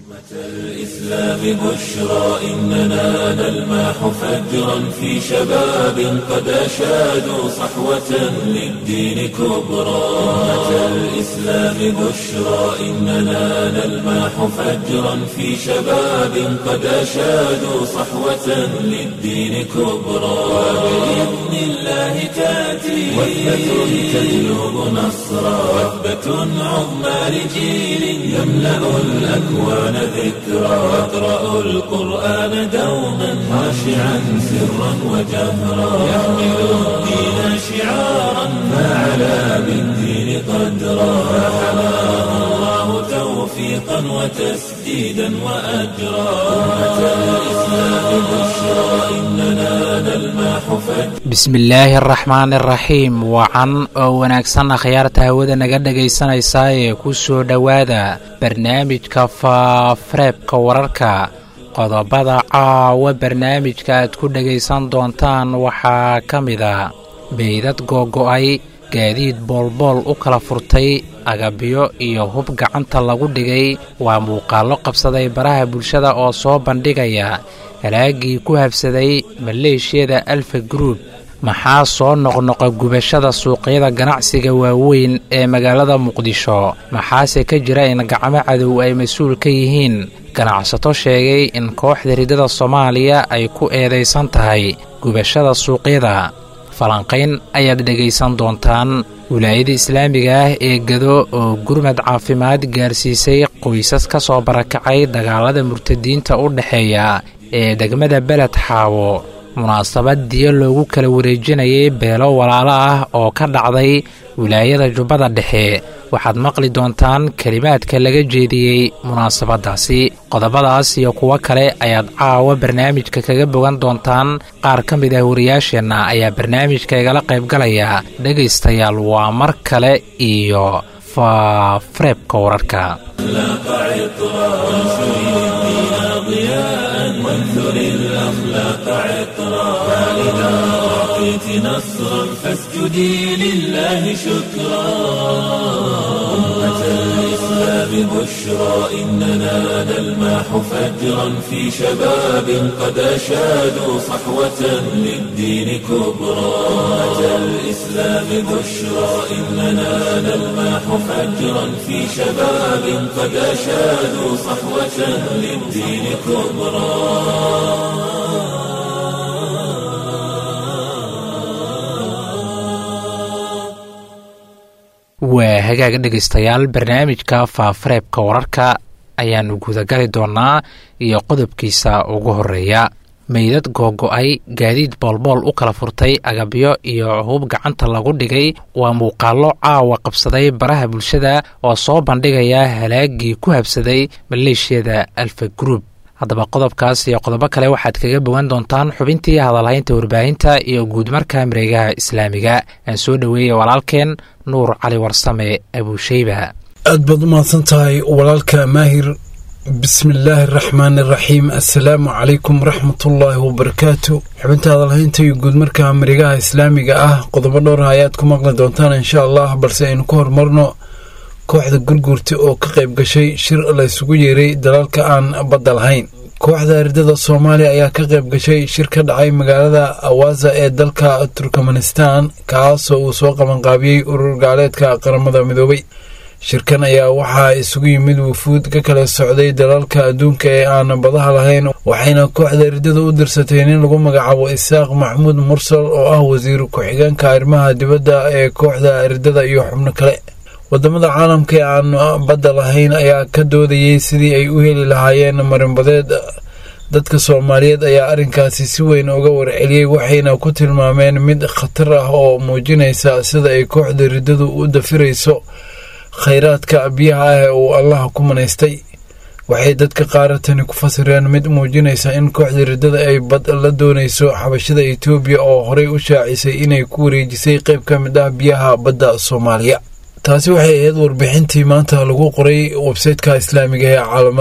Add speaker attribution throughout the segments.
Speaker 1: الإسلام بشرى إننا نلمح فجرا في شباب قد أشادوا صحوة للدين كبرى أمة الإسلام بشرى إننا نلمح فجرا في شباب قد أشادوا صحوة للدين كبرى وبإذن الله تأتي وثبة تجلب نصرا وثبة عظمى لجيل يملأ الأكوان ذكرا واقرأ القرآن دوما خاشعا سرا وجهرا يحمل الدين شعارا فعلى بالدين قدرا فحماه الله توفيقا وتسديدا وأجرا أمة الإسلام بشرى إننا نلمح فجرا
Speaker 2: bismillaahi araxmaan iraxiim wacan oo wanaagsan akhyaarta hawada naga dhegaysanaysaa ee ku soo dhowaada barnaamijka faafareebka wararka qodobada caawa barnaamijka aad ku dhegaysan doontaan waxaa ka mida beydad googo'ay gaadiid boolbool u kala furtay agabyo iyo hub gacanta lagu dhigay waa muuqaallo qabsaday baraha bulshada oo soo bandhigaya halaagii ku habsaday maleeshiyada alfa gruub maxaa soo noqnoqa gubashada suuqyada ganacsiga waaweyn ee magaalada muqdisho maxaase ka jira in gacmo cadow ay mas-uul ka yihiin ganacsato sheegay in kooxda ridada soomaaliya ay ku eedaysan tahay gubashada suuqyada falanqayn ayaad dhegaysan doontaan wilaayada islaamiga ah ee gado oo gurmad caafimaad gaarsiisay qoysas ka soo barakacay dagaalada murtadiinta u dhexeeya ee degmada beled xaawo munaasabad diyo loogu kala wareejinayay beelo walaalo ah oo ka dhacday wilaayada jubbada dhexe waxaad maqli doontaan kelimaadka laga jeediyey munaasabadaasi qodobadaas iyo kuwo kale ayaad caawa barnaamijka kaga bogan doontaan qaar ka mid ah wariyaasheenna ayaa barnaamijka igala qaybgalaya dhegaystayaal waa mar kale iyo faafareebka wararka
Speaker 1: وانثر الأخلاق عطرا فإذا أعطيت نصرا فاسجدي لله شكرا أمة الإسلام بشرى إننا نلمح فجرا في شباب قد أشادوا صحوة للدين كبرى أمة الإسلام بشرى إننا نلمح فجرا في شباب قد أشادوا صحوة للدين كبرى
Speaker 2: waa hagaaga dhegaystayaal barnaamijka faafareebka wararka ayaannu gudagali doonnaa iyo qodobkiisa ugu horeeya meydad googo'ay gaadiid boolbool u kala furtay agabyo iyo hub gacanta lagu dhigay waa muuqaallo caawa qabsaday baraha bulshada oo soo bandhigaya halaagii ku habsaday maleeshiyada alfa gruub haddaba qodobkaas iyo qodobo kale waxaad kaga bogan doontaan xubintii hadalhaynta warbaahinta iyo guudmarka mareegaha islaamiga aan soo dhoweeyey walaalkeen nuur cali warsame abuusheyba
Speaker 3: aad baad u mahadsan tahay walaalka maahir bismillaahi araxmaani araxiim assalaamu calaykum waraxmatullaahi wabarakaatu xubinta hadalhaynta iyo guudmarka mareegaha islaamiga ah qodobo dhowrah ayaad ku maqli doontaan insha allah balse aynu ka horumarno kooxda gurguurta oo ka qayb gashay shir laysugu yeeray dalalka aan badda lahayn kooxda ardada soomaaliya ayaa ka qayb gashay shir ka dhacay magaalada awaza ee dalka turkmanistan kaasoo uu soo qabanqaabiyey urur gaaleedka qaramada midoobay shirkan ayaa waxaa isugu yimid wufuud ka kala socday dalalka adduunka ee aan badaha lahayn waxayna kooxda ardada u dirsatay nin lagu magacaabo isaaq maxmuud mursal oo ah wasiir ku-xigeenka arrimaha dibadda ee kooxda ardada iyo xubno kale wadamada caalamka ee aan badda lahayn ayaa ka doodayay sidii ay u heli lahaayeen marinbadeed dadka soomaaliyeed ayaa arrinkaasi si weyn uga warceliyey waxayna ku tilmaameen mid khatar ah oo muujinaysa sida ay kooxda riddadu u dafirayso khayraadka biyaha ah ee uu allaha ku manaystay waxay dadka qaaratani ku fasireen mid muujinaysa in kooxda riddada ay bad la doonayso xabashada etoobiya oo horey u shaacisay inay ku wareejisay qayb ka mid ah biyaha badda soomaaliya taasi waxay ahayd warbixintii maanta lagu qoray websayteka islaamiga ee caalamada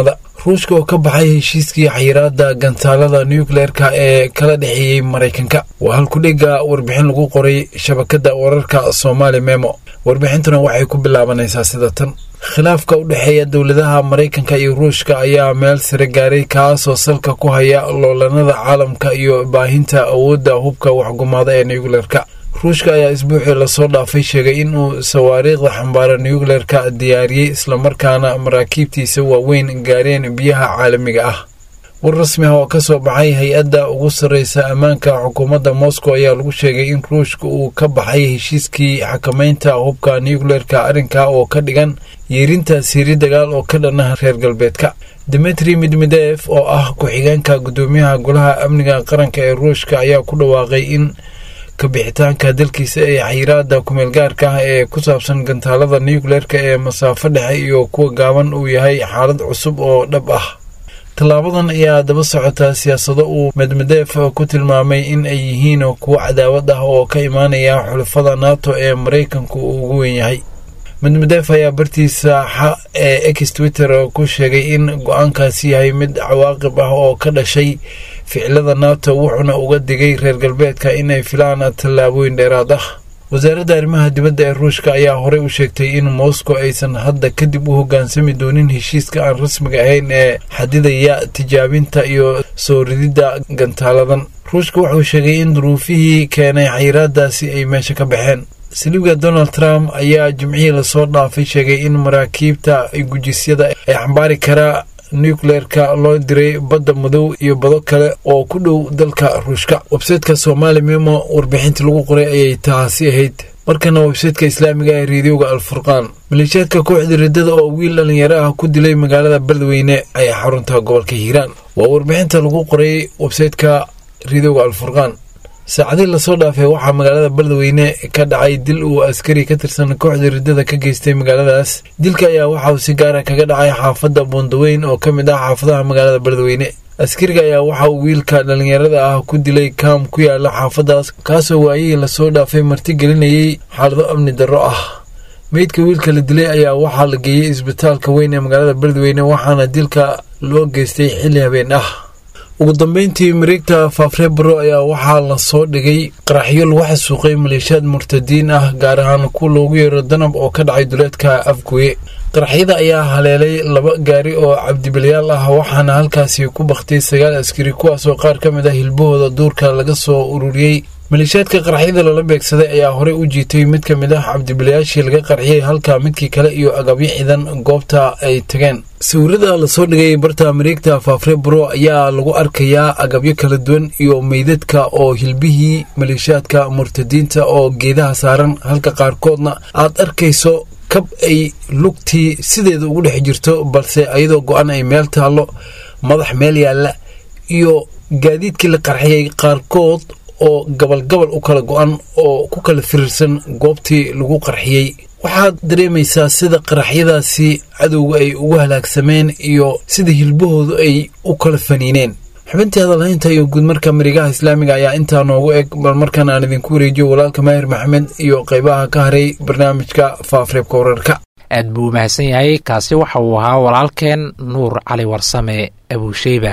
Speaker 3: ruushka oo ka baxay heshiiskii xayiraada gantaalada nucleerka ee kala dhexeeyey maraykanka waa halkudhiga warbixin lagu qoray shabakada wararka soomaali memo warbixintuna waxay ku bilaabanaysaa sida tan khilaafka u dhexeeya dowladaha maraykanka iyo ruushka ayaa meel sare gaaray kaasoo salka ku haya loolanada caalamka iyo baahinta awoodda hubka waxgumaada ee nucleerka ruushka ayaa isbuucii lasoo dhaafay sheegay inuu sawaariikhda xambaara nucleerka diyaariyey islamarkaana maraakiibtiisa waaweyn gaareen biyaha caalamiga ah war rasmi ah oo ka soo baxay hay-adda ugu sarreysa ammaanka xukuumadda moscow ayaa lagu sheegay in ruushka uu ka baxay heshiiskii xakamaynta hubka nucleerka arrinka oo ka dhigan yeerinta siiri dagaal oo ka dhana reer galbeedka dimitri midmidef oo ah ku-xigeenka guddoomiyaha golaha amniga qaranka ee ruushka ayaa ku dhawaaqay in kabixitaanka dalkiisa ee xayiraada kumeelgaarka ah ee ku saabsan gantaalada nucleerka ee masaafo dhexe iyo kuwa gaaban uu yahay xaalad cusub oo dhab ah tallaabadan ayaa daba socota siyaasado uu medmedeef ku tilmaamay in ay yihiin kuwo cadaawad ah oo ka imaanaya xulafada nato ee maraykanku uu ugu weyn yahay medmedeef ayaa bartiisa xa ee ex twitter ku sheegay in go-aankaasi yahay mid cawaaqib ah oo ka dhashay ficilada nato wuxuuna uga digay reer galbeedka inay filaan tallaabooyin dheeraad ah wasaaradda arrimaha dibadda ee ruushka ayaa horey u sheegtay in moscow aysan hadda kadib u hoggaansami doonin heshiiska aan rasmiga ahayn ee xadidaya tijaabinta iyo soo rididda gantaaladan ruushka wuxuu sheegay in duruufihii keenay xayiraadaasi ay meesha ka baxeen saliibga donald trump ayaa jimcihii lasoo dhaafay sheegay in maraakiibta gujisyada ay xambaari karaa nucleerka loo diray badda madow iyo bado kale oo ku dhow dalka ruushka websayteka somaali memo warbixintii lagu qoray ayay taasi ahayd markana websayteka islaamiga ee reediyoga alfurqaan maleeshiyaadka kooxda riddada oo wiil dhallinyaro ah ku dilay magaalada beledweyne ayaa xarunta gobolka hiiraan waa warbixinta lagu qoray websayteka reediyoga alfurqaan saacadii lasoo dhaafay waxaa magaalada beledweyne ka dhacay dil uu askari ka tirsan kooxda riddada ka geystay magaaladaas dilka ayaa waxa uu si gaara kaga dhacay xaafadda buundaweyn oo ka mid ah xaafadaha magaalada beledweyne askariga ayaa waxa uu wiilka dhallinyarada ah ku dilay kaam ku yaala xaafadaas kaasoo waayihii lasoo dhaafay marti gelinayay xaalado amni darro ah meydka wiilka la dilay ayaa waxaa la geeyey isbitaalka weyn ee magaalada beledweyne waxaana dilka loo geystay xilli habeen ah ugu dambeyntii mareegta faafrebro ayaa waxaa lasoo dhigay qaraxyo lagu xasuuqay maleeshiyaad murtadiin ah gaar ahaan kuwa loogu yeero danab oo ka dhacay duleedka afgoye qaraxyada ayaa haleelay laba gaari oo cabdibilyaal ah waxaana halkaasi ku baktay sagaal askari kuwaasoo qaar ka mid ah hilbahooda duurka laga soo ururiyey maleeshiyaadka qaraxyada lala beegsaday ayaa horey u jiitay mid ka mid ah cabdibilayaashii laga qarxiyey halka midkii kale iyo agabyo ciidan goobta ay tageen sawirada lasoo dhigay barta mareegta faafrebro ayaa lagu arkayaa agabyo kala duwan iyo meydadka oo hilbihii maleeshiyaadka murtadiinta oo geedaha saaran halka qaarkoodna aad arkayso kab ay lugtii sideeda ugu dhex jirto balse ayadoo go-an ay meel taallo madax meel yaalla iyo gaadiidkii la qarxiyey qaarkood oo gabalgabal u kala go-an oo ku kala firirsan goobtii lagu qarxiyey waxaad dareemaysaa sida qaraxyadaasi cadowga ay ugu halaagsameen iyo sida hilbahoodu ay u kala faniineen xubintii hadalhaynta iyo guudmarka marigaha islaamiga ayaa intaa noogu eg bal markaan aan idinku wareejiyo walaalka maahir maxamed iyo qaybaha ka haray barnaamijka faafreebka wararka
Speaker 2: aad buu mahadsan yahay kaasi waxa uu ahaa walaalkeen nuur cali warsame abuusheyba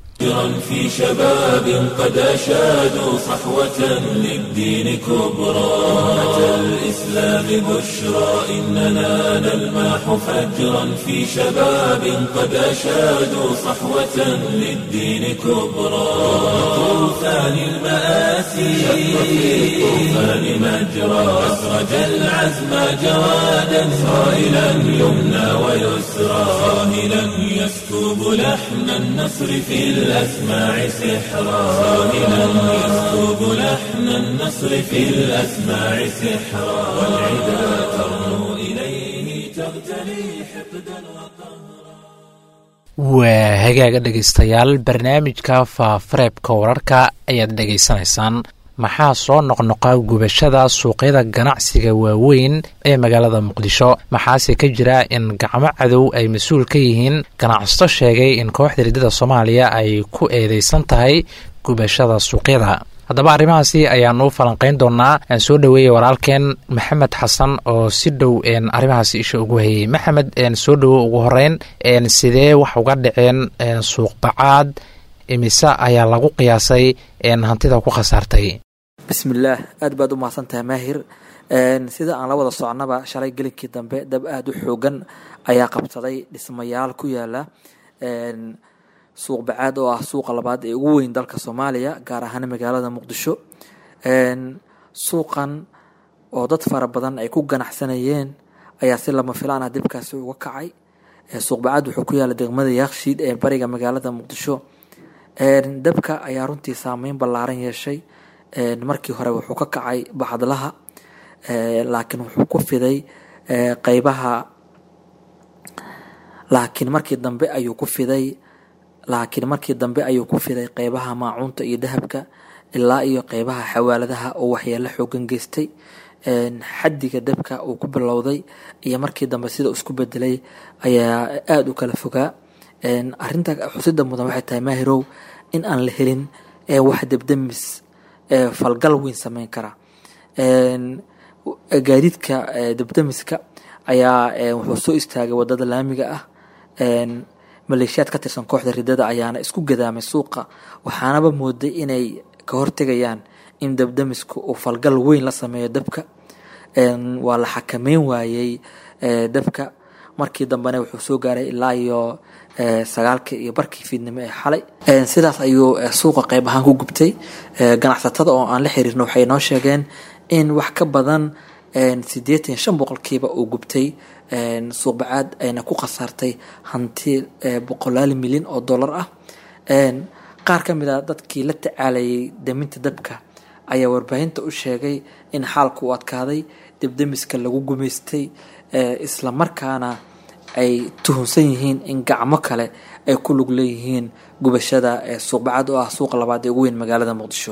Speaker 1: في شباب قد أشادوا صحوة للدين كبرى أتى الإسلام بشرى إننا نلمح فجرا في شباب قد أشادوا صحوة للدين كبرى طوفان المآسي في الطوفان مجرى أسرج العزم جوادا صائلا يمنى ويسرى صاهلا يسكب لحن النصر في الأسماع سحرا صاهلا يسكب لحن النصر في الأسماع سحرا والعدا ترنو إليه تغتلي حقدا وقهرا
Speaker 2: waa hagaaga dhegaystayaal barnaamijka faafareebka wararka ayaad dhegaysanaysaan maxaa soo noqnoqa gubashada suuqyada ganacsiga waaweyn ee magaalada muqdisho maxaase ka jira in gacmo cadow ay mas-uul ka yihiin ganacsato sheegay in kooxda riddada soomaaliya ay ku eedeysan tahay gubashada suuqyada haddaba arrimahaasi ayaanu falanqayn doonaa aan soo dhoweeyey walaalkeen maxamed xasan oo si dhow arrimahaasi isha ugu hayey maxamed soo dhowo ugu horeyn sidee wax uga dhaceen suuqbacaad imise ayaa lagu qiyaasay hantida ku khasaartay
Speaker 4: bismillaah aad baad u mahadsan tahay maahir sida aan la wada socnaba shalay gelinkii dambe dab aada u xoogan ayaa qabsaday dhismayaal ku yaala suuq bacaad oo ah suuqa labaad ee ugu weyn dalka soomaaliya gaar ahaan magaalada muqdisho suuqan oo dad fara badan ay ku ganacsanayeen ayaa si lama filaan ah dibkaasi uga kacay suuq bacaad wuxuu ku yaala degmada yaakshiid ee bariga magaalada muqdisho dabka ayaa runtii saameyn ballaaran yeeshay markii hore wuxuu ka kacay bacdlaha laakiin wuxuu ku fiday qeybaha laakiin markii dambe ayuu ku fiday laakiin markii dambe ayuu ku fiday qeybaha maacuunta iyo dahabka ilaa iyo qeybaha xawaaladaha oo waxyeelo xoogan geystay xaddiga dabka uu ku bilowday iyo markii dambe sida isku bedelay ayaa aada u kala fogaa arinta xusida mudan waxay tahay maahirow in aan la helin wax debdemis falgal weyn sameyn kara gaadiidka debdemiska ayaa wuxuu soo istaagay wadada laamiga ah maleeshiyaad ka tirsan kooxda ridada ayaana isku gadaamay suuqa waxaanaba mooday inay ka hortegayaan in debdemisku uu falgal weyn la sameeyo dabka waa la xakameyn waayey dabka markii dambena wuxuu soo gaaray ilaa iyo sagaalkii iyo barkii fiidnimo ee xalay sidaas ayuu suuqa qeyb ahaan ku gubtay ganacsatada oo aan la xiriirno waxay noo sheegeen in wax ka badan sideetan shan boqolkiiba uu gubtay suuq bacaad ayna ku khasaartay hanti boqolaal milyan oo dollar ah qaar ka mid a dadkii la tacaalayay daminta dabka ayaa warbaahinta u sheegay in xaalku u adkaaday debdemiska lagu gumaystay isla markaana ay tuhunsan yihiin in gacmo kale ay ku lug leeyihiin gubashada suuq bacad oo ah suuqa labaad ee ugu weyn magaalada muqdisho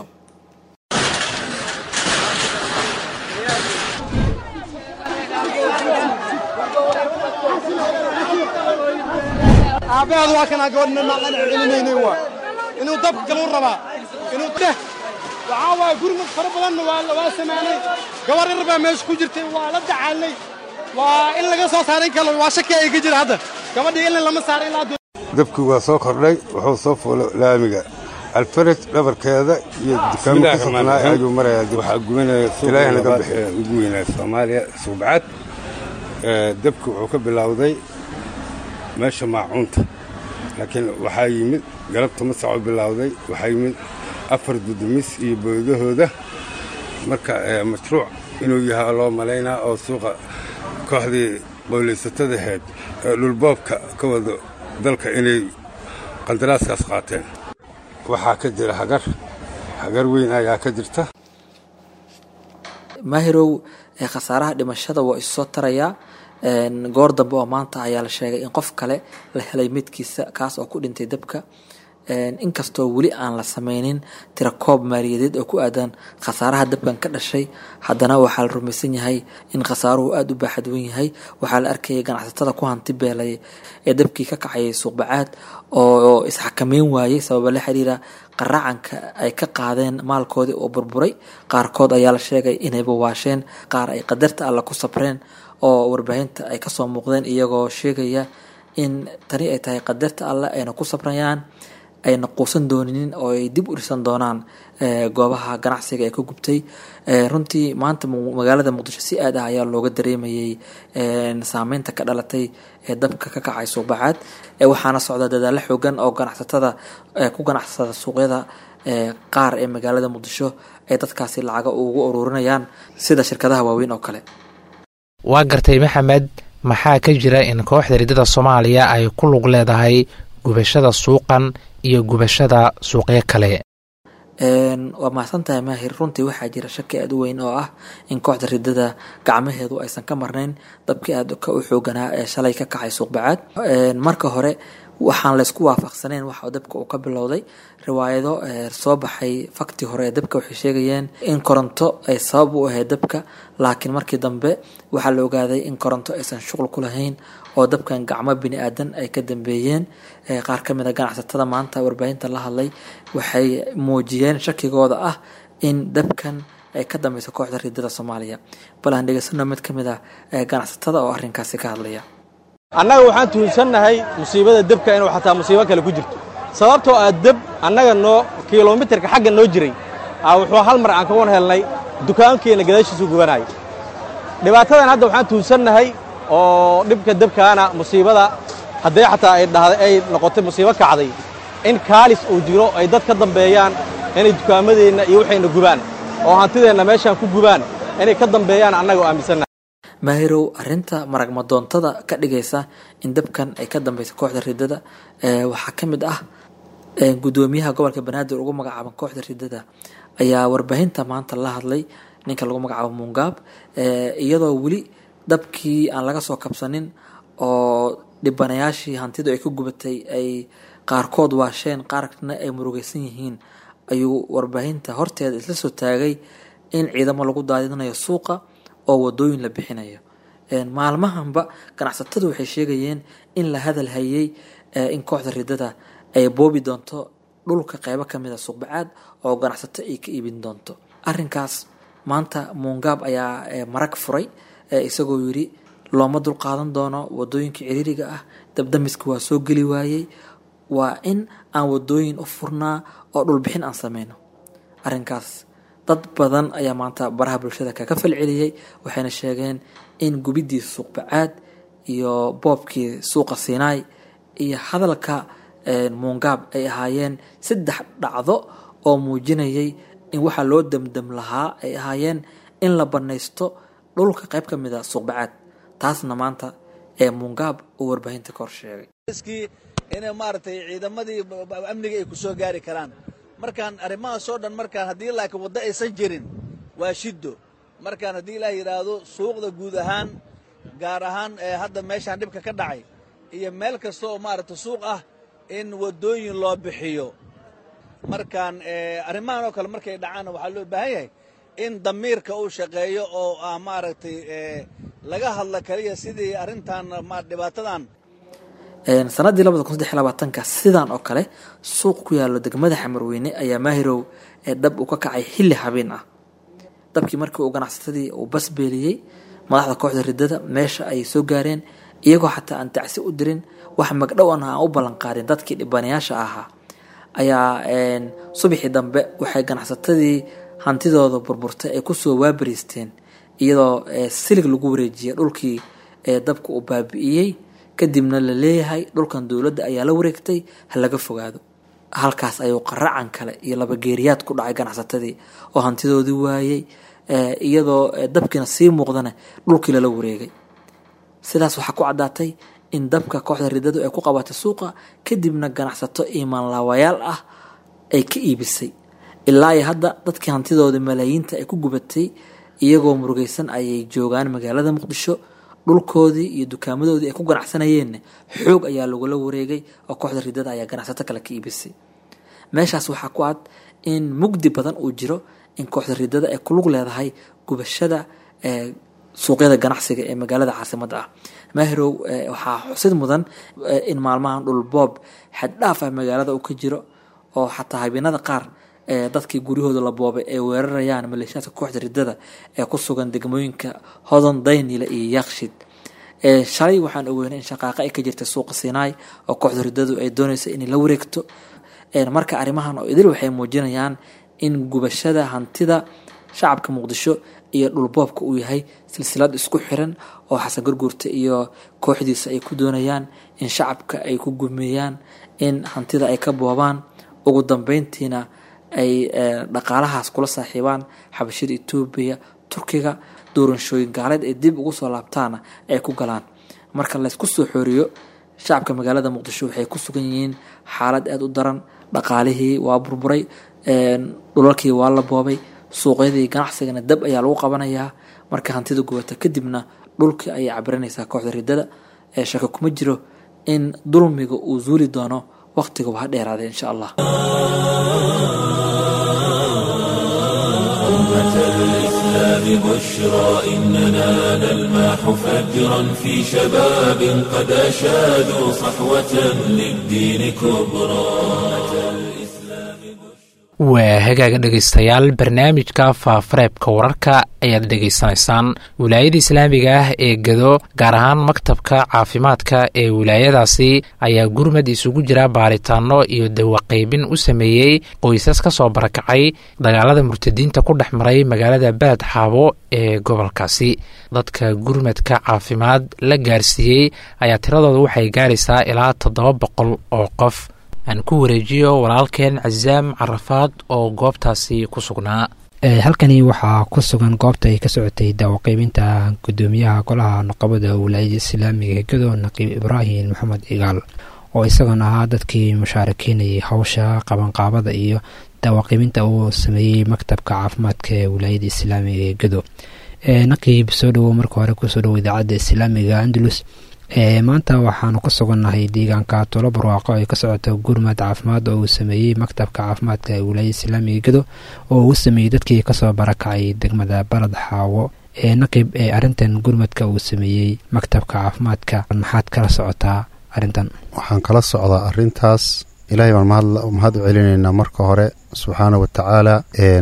Speaker 5: aabaheed waa kanaa gabadhna naqan celinaynay waa inuu dabka galuu rabaa inuu deh waxaa waaye gurmud fara badanna waa waa samaanay gabar yar baa meesha ku jirtay waa la dacaalnay waa in laga soo saaray kale waa shaki ay ka jira hadda gabadhii ilin lama saaray ilaa
Speaker 6: dabkii waa soo kordhay wuxuu soo fuulay laamiga alfaraj dhabarkeeda iyo dukaamo ku sugnaa ayuu marayaa
Speaker 7: waxaa gubanaya
Speaker 6: ilaahay naga bixiyo
Speaker 7: ugu weynaa soomaaliya suubcad dabki wuxuu ka bilowday meesha maacuunta laakiin waxaa yimid galabta masaco bilowday waxaa yimid afar dudumis iyo boodahooda marka mashruuc inuu yahay loo malaynaa oo suuqa kooxdii qowlaysatada ahayd ee dhulboobka ka wado dalka inay qandaraaskaas qaateen waxaa ka jira hagar hagar weyn ayaa ka jirta
Speaker 4: maahirow khasaaraha dhimashada waa isu soo tarayaa goor dambe oo maanta ayaa la sheegay in qof kale la helay midkiisa kaas oo ku dhintay dabka inkastoo weli aan la sameynin tirakoob maaliyadeed oo ku aadan khasaaraha dabkan ka dhashay haddana waxaa la rumaysan yahay in khasaaruhu aada u baaxad wen yahay waxaa la arkayay ganacsatada ku hanti beelay ee dabkii ka kacayay suuqbacaad oo isxakameyn waayey sababa la xiriira qaraacanka ay ka qaadeen maalkoodii oo burburay qaarkood ayaa la sheegay inay bawaasheen qaar ay qadarta alla ku sabreen oo warbaahinta ay kasoo muuqdeen iyagoo sheegaya in tani ay tahay qadarta alle ayna ku sabrayaan ayna quusan dooninin oo ay dib u dhisan doonaan goobaha ganacsiga ee ka gubtay runtii maanta magaalada muqdisho si aad ah ayaa looga dareemayay saameynta ka dhalatay ee dabka ka kacay suuqbacaad waxaana socda dadaalo xoogan oo ganacsatada ku ganacsada suuqyada qaar ee magaalada muqdisho ay dadkaasi lacaga ugu ururinayaan sida shirkadaha waaweyn oo kale
Speaker 2: waa gartay maxamed maxaa ka jira in kooxda ridada soomaaliya ay ku lug leedahay gubashada suuqan iyo gubashada suuqyo kale
Speaker 4: waa mahadsan tahay maahir runtii waxaa jira shaki aada u weyn oo ah in kooxda ridada gacmaheedu aysan ka marnayn dabkii aadka u xooganaa ee shalay ka kacay suuqbacaad marka hore waxaan laysku waafaqsaneyn waxa dabka uu ka bilowday riwaayado soo baxay fakti hore ee dabka waxay sheegayeen in koronto ay sabab u ahayd dabka laakiin markii dambe waxaa la ogaaday in koronto aysan shuqul ku lahayn oo dabkan gacmo bini aadan ay ka dambeeyeen qaar ka mid a ganacsatada maanta warbaahinta la hadlay waxay muujiyeen shakigooda ah in dabkan ay ka dambeyso kooxda riidada soomaaliya bal aan dhegeysano mid ka mid ah ganacsatada oo arrinkaasi ka hadlaya
Speaker 8: annaga waxaan tuhunsannahay musiibada debka inuu xataa musiibo kale ku jirto sababtoo ah deb annaga noo kilomitarka xagga noo jiray wuxuu hal mar aan kawan helnay dukaankeenna gadaashiisu gubanaayo dhibaatadan hadda waxaan tuhunsannahay oo dhibka debkaana musiibada haddee xataa ay dhahday ay noqotay musiibo kacday in kaalis uu jiro ay dad ka dambeeyaan inay dukaamadeenna iyo waxayna gubaan oo hantideenna meeshaan ku gubaan inay ka dambeeyaan annaga oo aaminsannahay
Speaker 4: maahirow arinta maragmadoontada ka dhigaysa in dabkan ay ka dambeysa kooxda ridada waxaa ka mid ah gudoomiyaha gobolka banaadir ugu magacaaban kooxda ridada ayaa warbaahinta maanta la hadlay ninka lagu magacaabo muungaab iyadoo weli dabkii aan laga soo kabsanin oo dhibanayaashii hantidu ay ku gubatay ay qaarkood waasheen qaarna ay murugeysan yihiin ayuu warbaahinta horteeda isla soo taagay in ciidamo lagu daadinayo suuqa oo wadooyin la bixinayo maalmahanba ganacsatadu waxay sheegayeen in la hadal hayay in kooxda ridada ay boobi doonto dhulka qeybo kamid a suuqbacaad oo ganacsato ay ka iibin doonto arinkaas maanta muungaab ayaa marag furay isagoo yiri looma dul qaadan doono wadooyinka ciriiriga ah dabdamiska waa soo geli waayey waa in aan wadooyin u furnaa oo dhulbixin aan sameyno arinkaas dad badan ayaa maanta baraha bulshada kaga falceliyey waxayna sheegeen in gubiddii suuqbacaad iyo boobkii suuqa siinaay iyo hadalka muungaab ay ahaayeen saddex dhacdo oo muujinayay in waxaa loo damdam lahaa ay ahaayeen in la banaysto dhulka qayb ka mid a suuqbacaad taasna maanta ee muungaab uu warbaahinta ka hor sheegay
Speaker 9: inay maaragtay ciidamadii amniga ay ku soo gaari karaan markaan arrimahaasoo dhan markaan haddii laakiin waddo aysan jirin waa shiddo markaan haddii ilaah yidhaahdo suuqda guud ahaan gaar ahaan ee hadda meeshaan dhibka ka dhacay iyo meel kasta oo maaragta suuq ah in waddooyin loo bixiyo markaan arrimahan oo kale markay dhacaanna waxaa loo baahan yahay in damiirka uu shaqeeyo oo ah maaragtay laga hadla kaliya sidii arrintan dhibaatadan
Speaker 4: sanadii labada kun saddex labaatanka sidan oo kale suuq ku yaalo degmada xamarweyne ayaa maahirow ee dhab uu ka kacay xilli habeen ah dabkii markii uu ganacsatadii uu basbeeliyey madaxda kooxda ridada meesha ay soo gaareen iyagoo xataa aan tacsi u dirin wax magdhow an aan u ballanqaadin dadkii dhibanayaasha ahaa ayaa subaxii dambe waxay ganacsatadii hantidooda burburtay ay kusoo waabariisteen iyadoo silig lagu wareejiyay dhulkii dabka uu baabi'iyey kadibna la leeyahay dhulkan dowladda ayaa la wareegtay ha laga fogaado halkaas ayuu qaracan kale iyo labageeriyaad ku dhacay ganacsatadii oo hantidoodii waayey iyadoo dabkiina sii muuqdana dhulkii lala wareegay sidaas waxaa ku caddaatay in dabka kooxda ridadu ay ku qabatay suuqa kadibna ganacsato iimaanlaawayaal ah ay ka iibisay ilaa iyo hadda dadkii hantidooda malaayiinta ay ku gubatay iyagoo murugeysan ayay joogaan magaalada muqdisho dhulkoodii iyo dukaamadoodii ay ku ganacsanayeenna xoog ayaa lagula wareegay oo kooxda ridada ayaa ganacsato kale ka iibisay meeshaas waxaa ku cad in mugdi badan uu jiro in kooxda ridada ay kulug leedahay gubashada suuqyada ganacsiga ee magaalada caasimadda ah maahirow waxaa xusid mudan in maalmahan dhulboob xaddhaaf ah magaalada uu ka jiro oo xataa habeenada qaar dadkii guryahooda la boobay ay weerarayaan maleeshiyaadka kooxda ridada ee ku sugan degmooyinka hodon daynile iyo yaaqshid shalay waxaan ogeynay in shaqaaqa ay ka jirtay suuqa siinaay oo kooxda ridadu ay doonaysa inay la wareegto marka arrimahan oo idil waxay muujinayaan in gubashada hantida shacabka muqdisho iyo dhulboobka uu yahay silsilad isku xiran oo xasan garguurta iyo kooxdiisa ay ku doonayaan in shacabka ay ku gumeeyaan in hantida ay ka boobaan ugu dambeyntiina ay dhaqaalahaas kula saaxiibaan xabashada etoobiya turkiga doorashooyin gaaleed ay dib ugu soo laabtaana ay ku galaan marka laysku soo xooriyo shacabka magaalada muqdisho waxay ku sugan yihiin xaalad aada u daran dhaqaalihii waa burburay dhulalkii waa la boobay suuqyadii ganacsigana dab ayaa lagu qabanayaa marka hantida gubata kadibna dhulkii ayay cabiranaysaa kooxda ridada ee shaka kuma jiro in dulmiga uu zuuli doono waqtiga waa dheeraaday insha allah
Speaker 1: الإسلام بشرى إننا نلمح فجرا في شباب قد أشادوا صحوة للدين كبرى
Speaker 2: waa hagaaga dhegaystayaal barnaamijka faafareebka wararka ayaad dhegaysanaysaan wilaayada islaamiga ah ee gado gaar ahaan maktabka caafimaadka ee wilaayadaasi ayaa gurmad isugu jira baaritaano iyo dawaqaybin u sameeyey qoysas ka soo barakacay dagaalada murtadiinta ku dhex maray magaalada beled xaabo ee gobolkaasi dadka gurmadka caafimaad la gaarsiiyey ayaa tiradooda waxay gaaraysaa ilaa toddoba boqol oo qof aan ku wareejiyo walaalkeen casaam carafaad oo goobtaasi ku sugnaa
Speaker 10: halkani waxaa ku sugan goobta ay ka socotay daawaqaybinta gudoomiyaha golaha nuqabada wilaayada islaamiga hegado naqiib ibraahim maxamed cigaal oo isagoona ahaa dadkii mushaarakeynayay hawsha qabanqaabada iyo daawaqaybinta uu sameeyey maktabka caafimaadka ee wilaayada islaamiga hegado naqiib soo dhowow marka hore kusoo dhowo idaacadda islaamiga andalus maanta waxaanu ku sugannahay deegaanka tulo barwaaqo ay ka socoto gurmad caafimaad oo uu sameeyey maktabka caafimaadka ee wilaayada islaamiga gedo oo uu sameeyey dadkii kasoo barakacay degmada baled xaawo ee naqib ee arrintan gurmadka uu sameeyey maktabka caafimaadka maxaad kala socotaa arrintan
Speaker 11: waxaan kala socdaa arrintaas ilaahay baan mahad u celinaynaa marka hore subxaana wa tacaala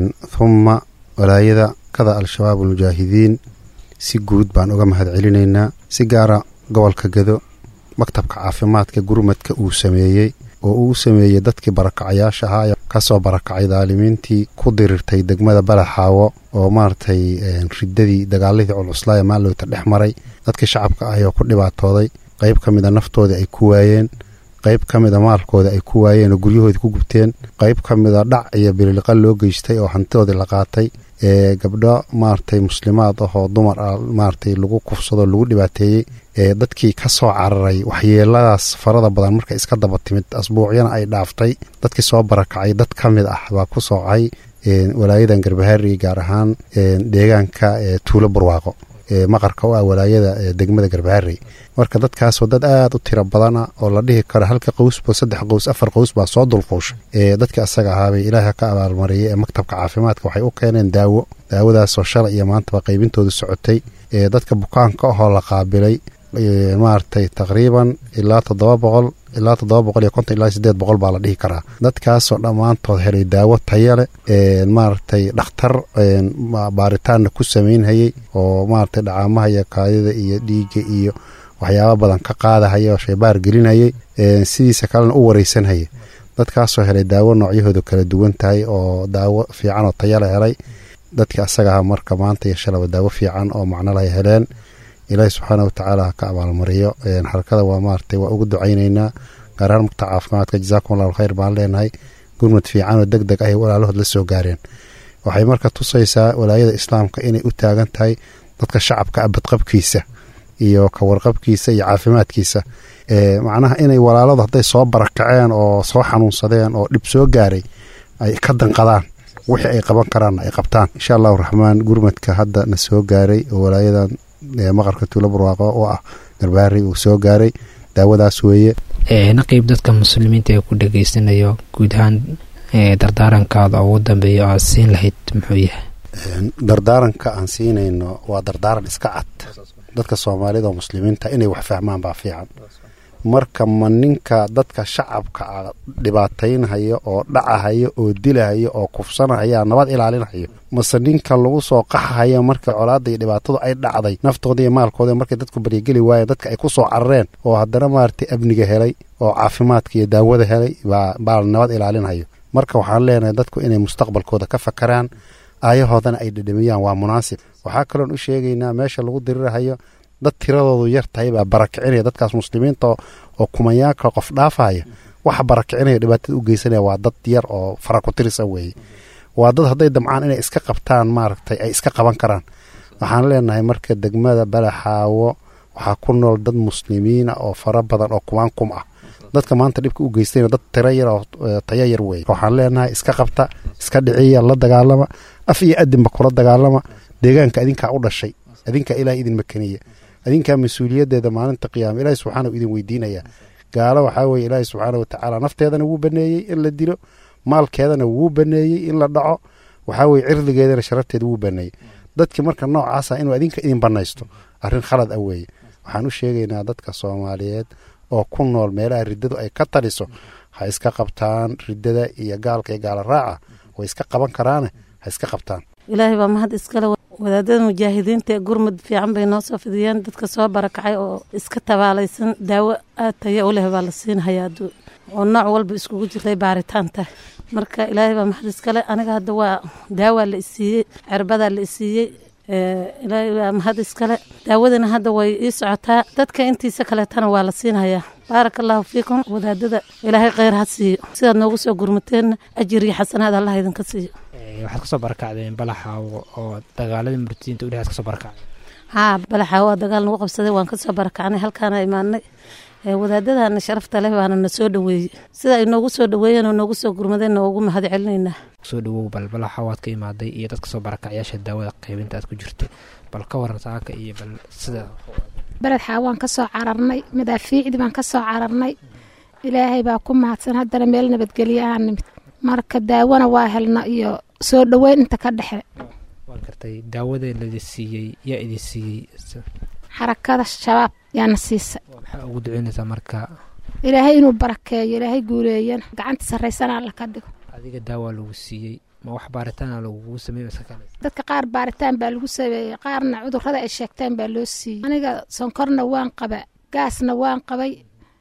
Speaker 11: humma walaayada kada al-shabaab almujaahidiin si guud baan uga mahad celinaynaa si gaara gobolka gedo maktabka caafimaadka gurmadka uu sameeyey oo uu sameeyey dadkii barakacayaasha ahaa ee kasoo barakacay daalimiintii ku dirirtay degmada balaxaawo oo maaragtay riddadii dagaaladii culcuslaaya maalowta dhex maray dadkii shacabka ahi oo ku dhibaatooday qayb ka mida naftoodii ay ku waayeen qayb ka mida maalkooda ay ku waayeen oo guryahoodii ku gubteen qayb ka mida dhac iyo bililiqa loo geystay oo hantidoodii la qaatay ee gabdho maaragtay muslimaad ah oo dumar ah maaragtay lagu kufsado lagu dhibaateeyey ee dadkii ka soo cararay waxyeeladaas farada badan markay iska daba timid asbuucyana ay dhaaftay dadkii soo barakacay dad ka mid ah baa ku soocay walaayadan garbahaari gaar ahaan deegaanka tuulo barwaaqo maqarka u ah walaayada degmada garbaharey marka dadkaasoo dad aad u tiro badana oo la dhihi karo halka qowsba saddex qows afar qows baa soo dulquushay dadka asaga ahaabay ilaaha ka abaalmariyay ee maktabka caafimaadka waxay u keeneen daawo daawadaasoo shalay iyo maantaba qaybintoodu socotay dadka bukaanka ahoo la qaabilay maaragtay taqriiban ilaa toddoba boqol ilaa toddoba boqol iyo konton ilaa sideed boqol baa la dhihi karaa dadkaasoo dhammaantood helay daawo taya leh maaragtay dhakhtar baaritaanna ku samaynhayey oo maaragtay dhacaamaha iyo kaadida iyo dhiigga iyo waxyaaba badan ka qaadahaya oo shaybaar gelinhayey sidiisa kalena u wareysanhaya dadkaasoo helay daawo noocyahoodu kala duwan tahay oo daawo fiican oo tayala helay dadka asagaha marka maanta iyo shalaba daawo fiican oo macnolahay heleen ilaahi subxaana watacaala ha ka abaalmariyo xarakada waa maaragtay waa ugu ducaynaynaa gaar ahaan mugta caafimaadka jazaakum allahu khayr baan leenahay gurmad fiican oo deg deg ah walaalahood la soo gaareen waxay marka tusaysaa walaayada islaamka inay u taagan tahay dadka shacabka abadqabkiisa iyo kawarqabkiisa iyo caafimaadkiisa macnaha inay walaaladu hadday soo barakaceen oo soo xanuunsadeen oo dhib soo gaaray ay ka danqadaan wixii ay qaban karaanna ay qabtaan insha allahu raxmaan gurmadka hadda na soo gaaray oo walaayadan maqarka tuulo barwaaqo oo ah garbaari uu soo gaaray daawadaas weeye
Speaker 10: naqiib dadka muslimiinta ee ku dhegaysanayo guud ahaan dardaarankaada ugu dambeeya aad siin lahayd muxuu yahay
Speaker 11: dardaaranka aan siinayno waa dardaaran iska cad dadka soomaalida oo muslimiinta inay wax fahmaan baa fiican marka ma ninka dadka shacabka a dhibaataynhayo oo dhacahayo oo dilahayo oo kufsanahaya nabad ilaalinhayo mase ninka lagu soo qaxahayo marka colaada iyo dhibaatadu ay dhacday naftooda iyo maalkooda markay dadku baryageli waayeen dadka ay ku soo carareen oo haddana maaragtay amniga helay oo caafimaadka iyo daawada helay baa nabad ilaalinhayo marka waxaan leenahay dadku inay mustaqbalkooda ka fakaraan aayahoodana ay dhedhamiyaan waa munaasib waxaa kaloon u sheegaynaa meesha lagu dirirahayo dad tiradoodu yar tahay baa barakicinaya dadkaas muslimiinta oo kumayaanka qof dhaafaya waxa barakicinaya dhibaatada u geysanaya waa dad yar oo fara ku tirisa weeye waa dad hadday damcaan inay iska qabtaan maaragtay ay iska qaban karaan waxaan leenahay marka degmada balaxaawo waxaa ku nool dad muslimiina oo fara badan oo kumaan kum ah dadka maanta dhibka u geystayna dad tiro yar oo tayo yar weeye waxaan leenahay iska qabta iska dhiciya la dagaalama af iyo adinba kula dagaalama deegaanka adinkaa u dhashay adinkaa ilaah idin makaniya adinkaa mas-uuliyaddeeda maalinta qiyaama ilaahi subxaana u idin weydiinaya gaalo waxaa weye ilaahay subxaana watacaala nafteedana wuu baneeyey in la dilo maalkeedana wuu baneeyey in la dhaco waxaa weye cirdigeedana sharafteeda wuu baneeyey dadki marka noocaasa inuu adinka idin banaysto arrin khalad ah weeye waxaan u sheegaynaa dadka soomaaliyeed oo ku nool meelaha riddadu ay ka taliso ha iska qabtaan riddada iyo gaalka iyo gaala raaca way iska qaban karaane ha iska qabtaan
Speaker 12: ilaahay baa mahad iskale wadaadada mujaahidiinta ee gurmud fiican bay noo soo fidiyeen dadka soo barakacay oo iska tabaalaysan daawo aad taya u leh baa la siinhayaa oo nooc walba iskugu jirtay baaritaanta marka ilaahay baa mahad iskale aniga hadda waa daawaa la isiiyey cerbadaa la isiiyey ilaahay baa mahad iskale daawadana hadda way ii socotaa dadka intiisa kaleetana waa la siinhayaa baaraka allahu fiikum wadaadada ilaahay kheyr ha siiyo sidaad noogu soo gurmateenna ajir iyo xasanaad allah idinka siiyo
Speaker 10: waxaad kasoo barakacdeen balaxaawo oo dagaaladii murtidiinta udhexaad kasoo barakacday
Speaker 12: haa balaxaawo waa dagaal nagu qabsaday waan kasoo barakacnay halkaana imaanay wadaadadana sharafta leh baana na soo dhaweeyey sida ay noogu soo dhaweeyeen oo noogu soo gurmadeen noogu mahad celinaynaa
Speaker 10: soo dhawow bal balaxa waad ka imaaday iyo dadka soo barakacyaasha daawada qaybinta aad ku jirto bal ka waran saaka iyo bal sida
Speaker 13: beled xaawaan ka soo cararnay madaafiicdii baan ka soo cararnay ilaahay baa ku mahadsan haddana meel nabadgelyo aan nimid marka daawona waa helna iyo soo dhoweyn inta ka dhexe
Speaker 10: waan gartay daawada ladi siiyey yaa idin siiyey
Speaker 13: xarakada shabaab yaana siisay
Speaker 10: maxaa ugu duceynaysaa marka
Speaker 13: ilaahay inuu barakeeyo ilaahay guuleeyana gacanta sarraysana alla ka dhigo
Speaker 10: adiga daawaa lagu siiyey ma wax baaritaana lagugu sameey
Speaker 13: dadka qaar baaritaan baa lagu sameeyey qaarna cudurrada ay sheegteen baa loo siiyey aniga sonkorna waan qaba gaasna waan qabay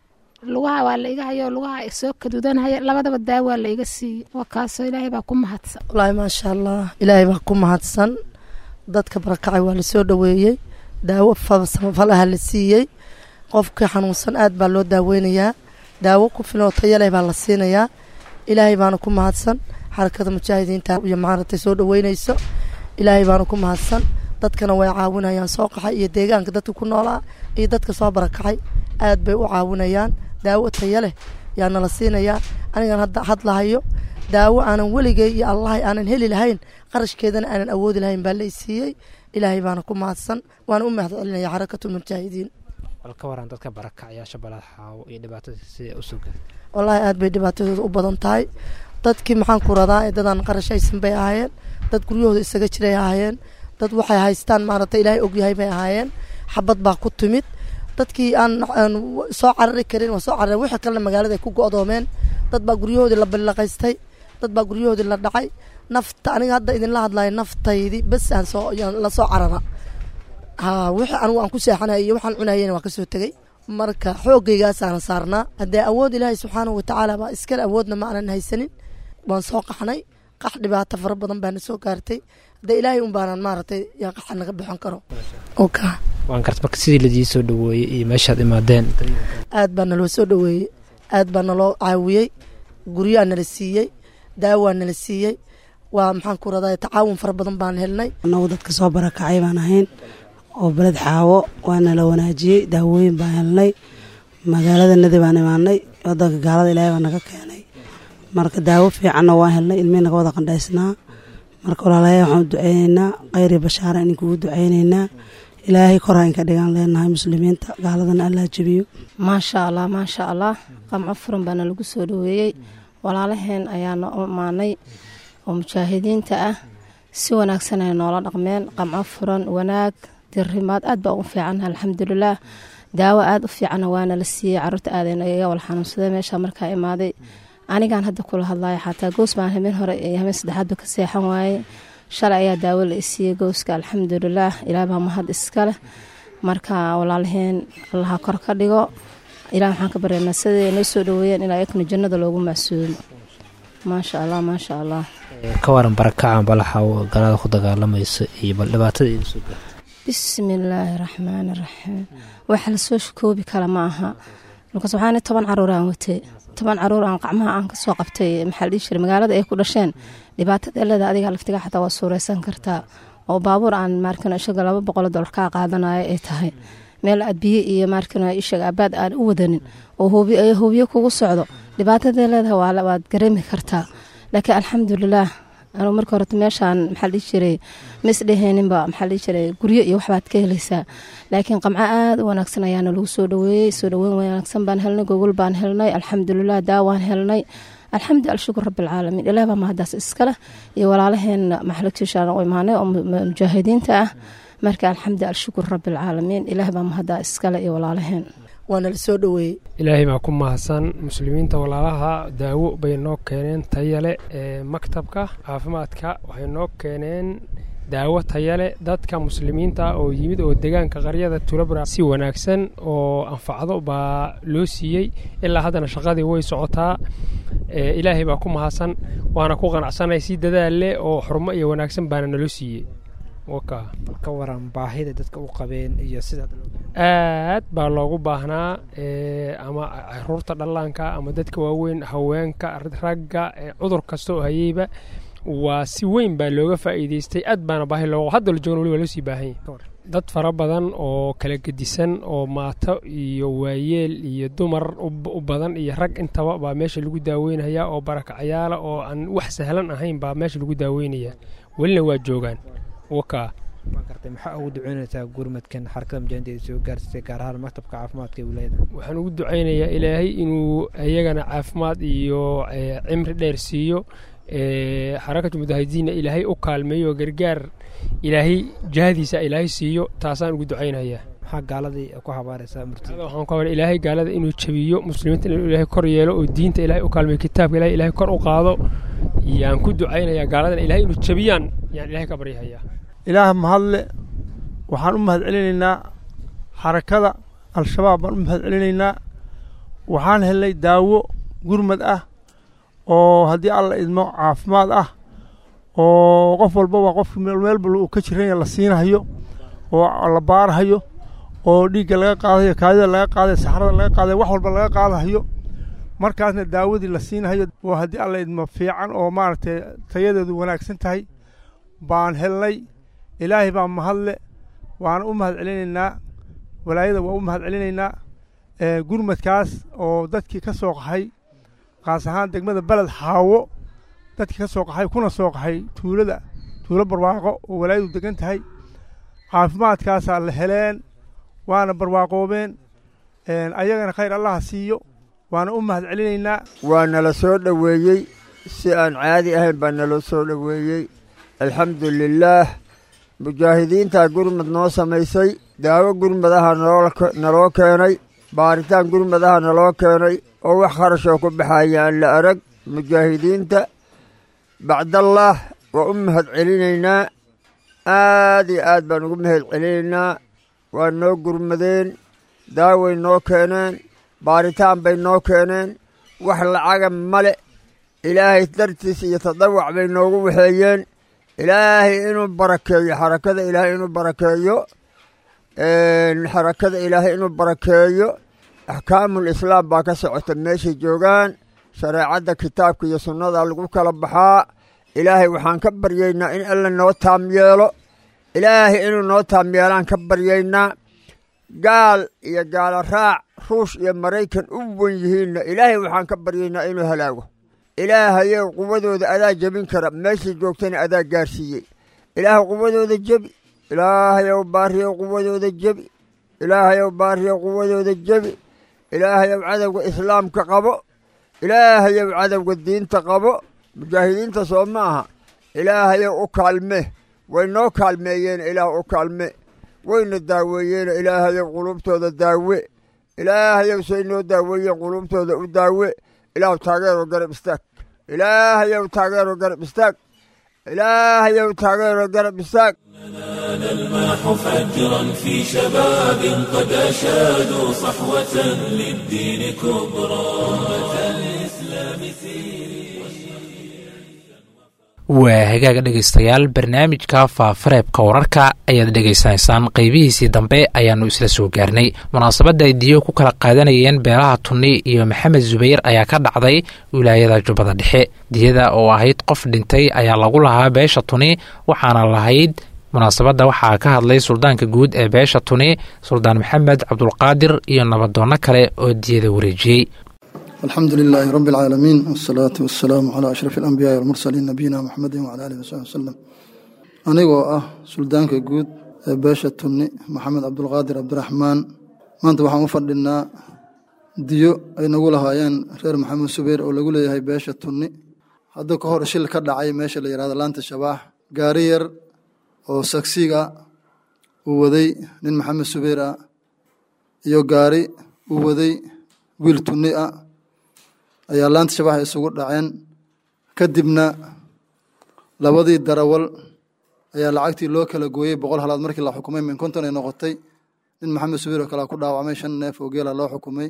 Speaker 13: lugaha waa la iga hayo lugaha soo kadudanaya labadaba daawaa la iga siiyey waa kaasoo ilaahay baa ku mahadsan
Speaker 14: wallaahi maasha allah ilaahay baa ku mahadsan dadka barakacay waa lasoo dhoweeyey daawo samafalaha la siiyey qofka xanuunsan aad baa loo daaweynayaa daawo ku filoo tayaleh baa la siinayaa ilaahay baana ku mahadsan xarakada mujaahidiinta iyo maaragtay soo dhoweynayso ilaahay baana ku mahadsan dadkana way caawinayaan soo qaxay iyo deegaanka dadka ku noolaa iyo dadka soo barakacay aad bay u caawinayaan daawo taya leh yaa nala siinayaa anigan hadda hadlahayo daawo aanan weligay iyo allahay aanan heli lahayn qarashkeedana aanan awoodi lahayn baa la isiiyey ilaahay baana ku mahadsan waana u mahad celinaya xarakatu mujaahidiin
Speaker 10: bal ka waran dadka barakacyaasha balad xaawo iyo dhibaatada sida u sugan
Speaker 14: wallaahi aad bay dhibaatadooda u badan tahay dadkii maxaan ku radaa ee dadaan qarashaysan bay ahaayeen dad guryahooda isaga jiray ahaayeen dad waxay haystaan maaragtay ilaahay ogyahay bay ahaayeen xabad baa ku timid dadkii aan soo carari karin waa soo carareen wixii kalena magaalada ay ku go'doomeen dad baa guryahoodii la ballaqaystay dad baa guryahoodii la dhacay nafta aniga hadda idinla hadlayo naftaydi bes aan soo la soo carara ha wixii anigu aan ku seexanay iyo waxaan cunayena waa kasoo tegey marka xoogaygaasaan saarnaa haddee awood ilaahay subxaanahu watacaala baa iskale awoodna ma aanan haysanin waan soo qaxnay qax dhibaato fara badan baana soo gaartay haddee ilaahay un baanan maaragtay yaa qaxa naga bixin karo oka
Speaker 10: waan garta marka sidii ladii soo dhaweeyey iyo meeshaad imaadeen
Speaker 14: aad baa naloo soo dhaweeyey aad baa naloo caawiyey guryaa nala siiyey daawaa nala siiyey waa maxaan ku radaa tacaawun fara badan baan helnay
Speaker 15: annagu dadka soo barakacay baan ahayn oo beled xaawo waana la wanaajiyey daawooyin baan helnay magaalada nadi baan imaanay wadanka gaalada ilaahay baa naga keenay marka daawo fiicanna waan helnay ilmihii naga wada qandhaysnaa marka walaalayaa waxaan u duceyneynaa khayri bashaara idinkugu duceyneynaa ilaahay koraa inka dhigaan leenahay muslimiinta gaaladana allaa jebiyo
Speaker 16: maasha allah maasha allah qamco furan baana lagu soo dhaweeyey walaalaheen ayaana u imaanay oo mujaahidiinta ah si wanaagsan ay noola dhaqmeen qamco furan wanaag dirimaad aad baa ugu fiican alxamdulilaah daawo aad u fiicanna waana la siiyey caruurta aadayna iga wal xanuunsaday meesha markaa imaaday anigaan hadda kula hadlayo xataa goos baan habeen hore iyo habeen saddexaadba ka seexan waaye shalay ayaa daawo la isiiyey gooska alxamdulilaah ilaah baa mahad iskaleh marka walaalaheen allaha kor ka dhigo ilaah waxaan ka baryaynaa siday noo soo dhaweeyeen ilaa yakna jannada loogu macsuumo maasha allah maasha allah
Speaker 10: ka waran barakacan balaxa galada ku dagaalamaysa iyo bal dhibaatada idin soo gaarta
Speaker 16: bismillaahi raxmaani raxiim waxa lasoo shakoobi kala ma aha markaas waxaan toban caruur aan watay toban caruur aan qacmaha aan kasoo qabtay maxaa la dhihi jiray magaalada ay ku dhasheen dhibaatada leeda adiga laftiga xataa waa suureysan kartaa oo baabuur aan maarkano ishaga laba boqol dolar kaa qaadanayo ay tahay meel aad biyo iyo maarkano ishaga abaad aan u wadanin oo hoobiyo kugu socdo dhibaatada leedaha waad gareemi kartaa laakiin alxamdulilaah anigu marka horeta meeshaan maxaa la dhihi jiray ma isdheheeninba maxaa la dhihi jiray guryo iyo waxbaad ka helaysaa laakiin qamco aada u wanaagsan ayaana lagu soo dhaweeyey soo dhaweyn wanaagsan baan helnay gogol baan helnay alxamdulilah daawaan helnay alxamdu alshukur rabbilcaalamiin ilaah baa mahadaas iskaleh iyo walaalaheena maxalagtiishaan u imaanay oo mujaahidiinta ah marka alxamdu alshukur rabbilcaalamiin ilaah baa mahadaa iskale iyo walaalaheen
Speaker 14: waana la soo dhaweeyey
Speaker 17: ilaahay baa ku mahadsan muslimiinta walaalaha daawo bay noo keeneen tayale ee maktabka caafimaadka waxay noo keeneen daawo tayale dadka muslimiinta oo yimid oo deegaanka qaryada tulabra si wanaagsan oo anfacdo baa loo siiyey ilaa haddana shaqadii way socotaa ilaahay baa ku mahadsan waana ku qanacsanay si dadaal leh oo xurmo iyo wanaagsan baana naloo siiyey
Speaker 10: ka waran baahida dadka u qabeen iyo sidaad
Speaker 17: aad baa loogu baahnaa ama caruurta dhallaanka ama dadka waaweyn haweenka ragga cudur kasta oo hayeyba waa si weyn baa looga faa'iideystay aad baana baahi loo hadda la joogna wali waa loo sii baahan yahay dad fara badan oo kala gedisan oo maato iyo waayeel iyo dumar u badan iyo rag intaba baa meesha lagu daaweynaya oo barakacayaala oo aan wax sahlan ahayn baa meesha lagu daaweynaya welina waa joogaan wakaa
Speaker 10: gartay maxaa ugu duceynaysaa gurmadkan xarakada mujaahidiinta soo gaarsatay gaar ahaan maktabka caafimaadka ee wilaayada
Speaker 17: waxaan ugu duceynayaa ilaahay inuu iyagana caafimaad iyo cimri dheer siiyo xarakatu mujaahidiinna ilaahay u kaalmeeyo gargaar ilaahay jahadiisa ilaahay siiyo taasaan ugu duceynayaa
Speaker 10: maxaa gaaladii ku habaaraysaa murtida
Speaker 17: waxaan ku habaar ilaahay gaalada inuu jabiyo muslimiinta inuu ilaahay kor yeelo oo diinta ilaahay u kaalmeeyo kitaabka ilaahay ilaahay kor u qaado yaan ku duceynayaa gaaladana ilaahay inuu jabiyaan yaan ilaahay ka baryahayaa
Speaker 18: ilaah mahadle waxaan u mahad celinaynaa xarakada al-shabaab baan u mahad celinaynaa waxaan helnay daawo gurmad ah oo haddii alla idmo caafimaad ah oo qof walbaba qofki meelba uu ka jiranya la siinahayo oo la baarahayo oo dhiigga laga qaadayo kaadida laga qaadayo saxrada laga qaadayo wax walba laga qaadahayo markaasna daawadii la siinahayo oo haddii alla idmo fiican oo maaragtay tayadeedu wanaagsan tahay baan helnay ilaahay baa mahadle waana u mahad celinaynaa walaayada waa u mahad celinaynaa gurmadkaas oo dadkii ka soo qaxay qaas ahaan degmada beled xaawo dadkii ka soo qaxay kuna soo qaxay tuulada tuulo barwaaqo oo walaayadu degan tahay caafimaadkaasaa la heleen waana barwaaqoobeen ayagana khayr allaha siiyo waana u mahad celinaynaa
Speaker 19: waa nala soo dhoweeyey si aan caadi ahayn baa naloo soo dhoweeyey alxamdu lilaah mujaahidiintaa gurmad noo samaysay daawo gurmadaha naloo keenay baaritaan gurmadaha naloo keenay oo wax kharashoo ku baxaya aan la arag mujaahidiinta bacdallaah waa u mahad celinaynaa aad iyo aad baan ugu mahad celinaynaa waa noo gurmadeen daaway noo keeneen baaritaan bay noo keeneen wax lacaga male ilaahay dartiis iyo tadawac bay noogu waxeeyeen ilaahay inuu barakeeyo xarakada ilaahay inuu barakeeyo xarakada ilaahay inuu barakeeyo axkaamul islaam baa ka socota meeshay joogaan shareecadda kitaabka iyo sunnada lagu kala baxaa ilaahay waxaan ka baryaynaa in alla noo taam yeelo ilaahay inuu noo taam yeelaan ka baryaynaa gaal iyo gaalo raac ruush iyo maraykan u wan yihiinna ilaahay waxaan ka baryaynaa inuu halaago ilaahayow quwadooda adaa jebin kara meeshay joogtana adaa gaarsiiyey ilaahay quwadooda jebi ilaahayow baariyow quwadooda jebi ilaahayow baariyow quwadooda jebi ilaahayow cadowga islaamka qabo ilaahayow cadowga diinta qabo mujaahidiinta soo ma aha ilaahayow u kaalme way noo kaalmeeyeen ilaah u kaalme wayna daaweeyeeno ilaahayow quluubtooda daawe ilaahayow say noo daaweeyeen quluubtooda u daawe ilaahu taageero garab istaag ilaahayow taageero garab istaag ilaahayow taageero garab istaag
Speaker 1: نلمح فجرا في شباب قد أشادوا صحوة للدين كبرى أمة الإسلام
Speaker 2: waa hagaaga dhegaystayaal barnaamijka faafareebka wararka ayaad dhegaysanaysaan qeybihiisii dambe ayaannu isla soo gaarnay munaasabadda ay diyo ku kala qaadanayeen beelaha tunni iyo maxamed zubayr ayaa ka dhacday wilaayada jubbada dhexe diyada oo ahayd qof dhintay ayaa lagu lahaa beesha tuni waxaana lahayd munaasabadda waxaa ka hadlay suldaanka guud ee beesha tuni suldaan maxamed cabdulqaadir iyo nabadoonno kale oo diyada wareejiyey
Speaker 20: الحمد لله رب العالمين والصلاة والسلام على أشرف الأنبياء والمرسلين نبينا محمد وعلى آله وصحبه وسلم anigoo ah suldaanka guud ee beesha tunni maxamed cabdulqaadir cabdiraxmaan maanta waxaan u fadhinaa diyo ay nagu lahaayeen reer maxamed subayr oo lagu leeyahay beesha tunni hadda ka hor shil ka dhacay meesha la yihahdo laanta shabaax gaari yar oo sagsiga uu waday nin maxamed subayr ah iyo gaari uu waday wiil tunni ah ayaa laanta shabaax isugu dhaceen kadibna labadii darawal ayaa lacagtii loo kala gooyey boqol halaad markii la xukumay min konton ay noqotay nin maxamed subayr oo kale ku dhaawacmay shan neef oo geela loo xukumay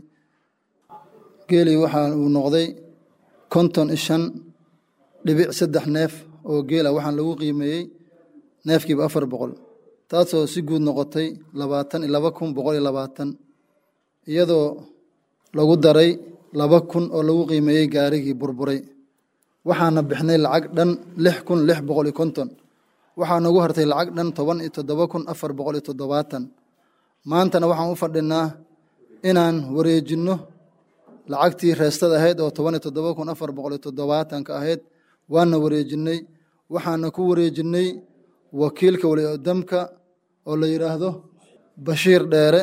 Speaker 20: geelii waxa uu noqday konton iyo shan dhibic saddex neef oo geela waxaan lagu qiimeeyey neefkiiba afar boqol taasoo si guud noqotay labaatan iyo laba kun boqol iyo labaatan iyadoo lagu daray laba kun oo lagu qiimeeyey gaarigii burburay waxaana bixnay lacag dhan lix kun lix boqol iyo konton waxaa nagu hartay lacag dhan toban iyo toddoba kun afar boqol iyo toddobaatan maantana waxaan u fadhinaa inaan wareejinno lacagtii reestada ahayd oo toban iyo toddoba kun afar boqol iyo toddobaatanka ahayd waana wareejinnay waxaana ku wareejinnay wakiilka waliodamka oo la yidhaahdo bashiir dheere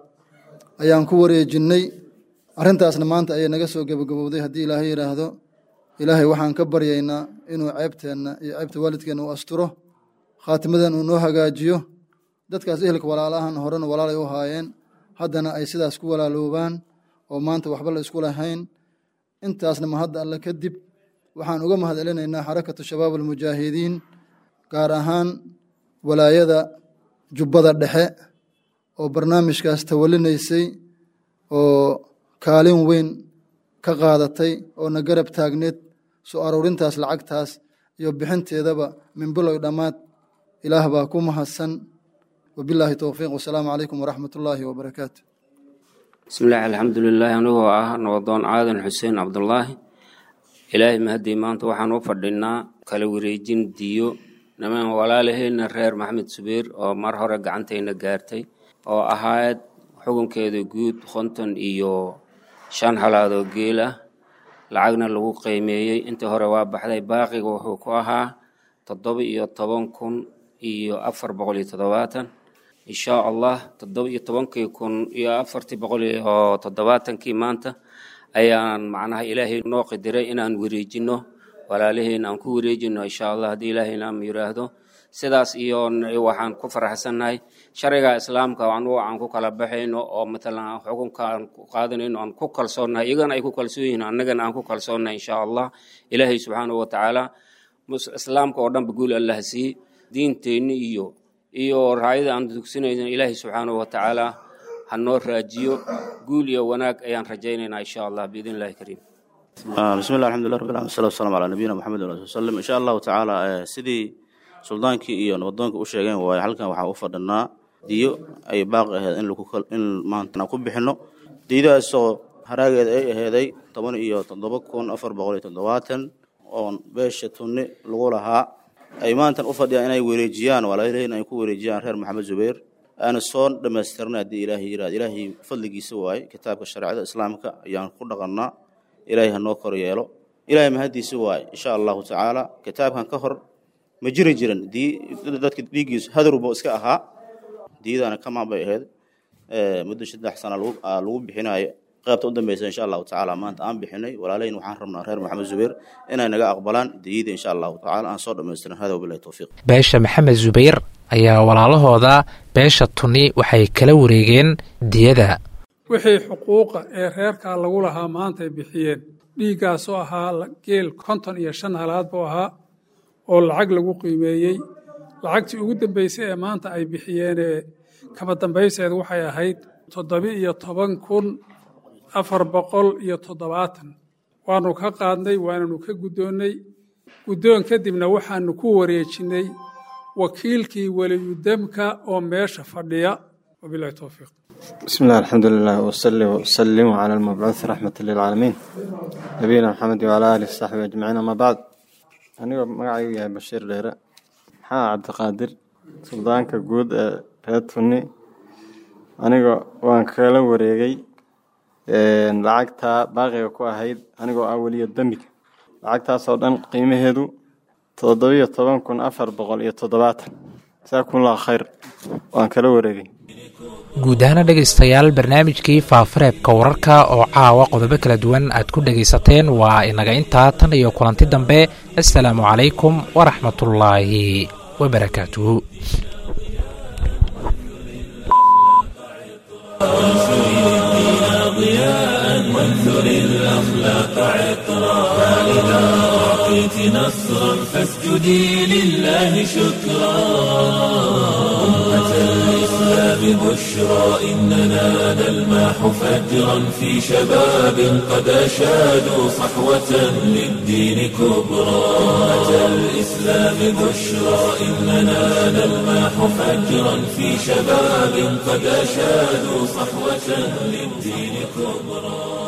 Speaker 20: ayaan ku wareejinnay arrintaasna maanta ayay naga soo gebagabowday haddii ilaahay yidhaahdo ilaahay waxaan ka baryaynaa inuu ceebteenna iyo ceebta waalidkeenna uu asturo khaatimadan uu noo hagaajiyo dadkaas ehelka walaalahan horena walaalay u haayeen haddana ay sidaas ku walaaloobaan oo maanta waxba la isku lahayn intaasna mahadda alle kadib waxaan uga mahad celinaynaa xarakatu shabaab almujaahidiin gaar ahaan walaayada jubbada dhexe oo barnaamijkaas tawalinaysay oo kaalin weyn ka qaadatay oo na garab taagneed soo aruurintaas lacagtaas iyo bixinteedaba min bilow dhammaad ilaah baa ku mahadsan wabilaahi towfiiq wasalaamu calaykum waraxmat ullaahi wabarakaatu
Speaker 21: bismillahi alxamdulilaahi anigoo ah nabadoon aadan xuseen cabdulaahi ilaahay mahadii maanta waxaan u fadhinaa kala wareejin diyo niman walaalaheenna reer maxamed subeer oo mar hore gacantayna gaartay oo ahayd xukunkeeda guud konton iyo shan halaadoo geel ah lacagna lagu qiimeeyey intii hore waa baxday baaqiga wuxuu ku ahaa toddoba iyo toban kun iyo afar boqol iyo toddobaatan insha allah toddoba iyo tobankii kun iyo afartii boqol iyo toddobaatankii maanta ayaan macnaha ilaahay noo qadiray inaan wareejino walaalaheen aan ku wareejino insha allah haddii ilaahay naam yiraahdo sidaas iyo waxaan ku faraxsannahay shariga islaamka anugu aan ku kala baxayno oo matalan xukunka aan ku qaadanayno aan ku kalsoonnahay iyagana ay ku kalsoon yihiin annagana aan ku kalsoonnahay insha allah ilaahay subxaanahu watacaala islaamka oo dhanba guul allah siiye diinteenni iyo iyo raayada aan dugsinayno ilaahay subxaanahu watacaala ha noo raajiyo guul iyo wanaag ayaan rajaynaynaa insha allah biidn illahi kariim
Speaker 22: bismi llah alxamdulillah rabbil alamin wassalatu wassalamu calaa nabiyina maxamed wa alihi wasallam insha allahu tacaala sidii suldaankii iyo nabadoonka u sheegeen waaye halkan waxaa u fadhinaa diyo ay baaqi ahayd in lagu in maantana ku bixino diyadaasoo haraageeda ay aheeday toban iyo toddoba kun afar boqol iyo toddobaatan oon beesha tunni lagu lahaa ay maantan u fadhiyaan inay wareejiyaan walaalahiin ay ku wareejiyaan reer maxamed zubayr aana soo dhammaystirnay haddii ilaahay yiraahdo ilaahay fadligiisa waaye kitaabka shareecada islaamka ayaan ku dhaqannaa ilaahay ha noo kor yeelo ilaahay mahaddiisa waaye insha allahu tacaala kitaabkan ka hor ma jiri jiran dii dadka dhiiggiisu hadrubo iska ahaa diidana kamaan bay ahayd muddo saddex sana lagu bixinayo qaybta u dambeysa insha allahu tacaala maanta aan bixinay walaalahin waxaan rabnaa reer maxamed zubayr inay naga aqbalaan diyada insha allahu tacaala aan soo dhammaystirin hada wabilahi towfiiq
Speaker 2: beesha maxamed zubayr ayaa walaalahooda beesha tuni waxay kala wareegeen diyada
Speaker 23: wixii xuquuqa ee reerkaa lagu lahaa maanta ay bixiyeen dhiiggaasoo ahaa geel konton iyo shan halaad buu ahaa oo lacag lagu qiimeeyey lacagtii ugu dambeysay ee maanta ay bixiyeenee kaba dambayseed waxay ahayd toddobi iyo toban kun afar boqol iyo toddobaatan waanu ka qaadnay waananu ka guddoonnay guddoon kadibna waxaanu ku wareejinnay wakiilkii weliyudamka oo meesha fadhiya wabilahi towfiiq
Speaker 24: بسم الله الحمد لله وصلي وسلم على المبعوث رحمة للعالمين نبينا محمد وعلى آله وصحبه أجمعين أما بعد أنا مقعي يا بشير ليرة حا عبد القادر سلطانك جود ريت فني أنا وان كلا وريجي lacagta baaqiga ku ahayd anigoo ah weliya dembiga lacagtaasoo dhan qiimaheedu toddobiyo toban kun afar boqol iyo toddobaatan jazaakumullahu khayr waan kala wareegay
Speaker 2: guud ahaana dhegaystayaal barnaamijkii faafareebka wararka oo caawa qodobo kala duwan aad ku dhegaysateen waa inaga intaa tan iyo kulanti dambe assalaamu calaykum waraxmatullaahi wabarakaatuhu
Speaker 1: وانثر الأخلاق عطرا فإذا أعطيت نصرا فاسجدي لله شكرا أمة الإسلام بشرى إننا نلمح فجرا في شباب قد أشادوا صحوة للدين كبرى أمة الإسلام بشرى إننا نلمح فجرا في شباب قد أشادوا صحوة للدين كبرى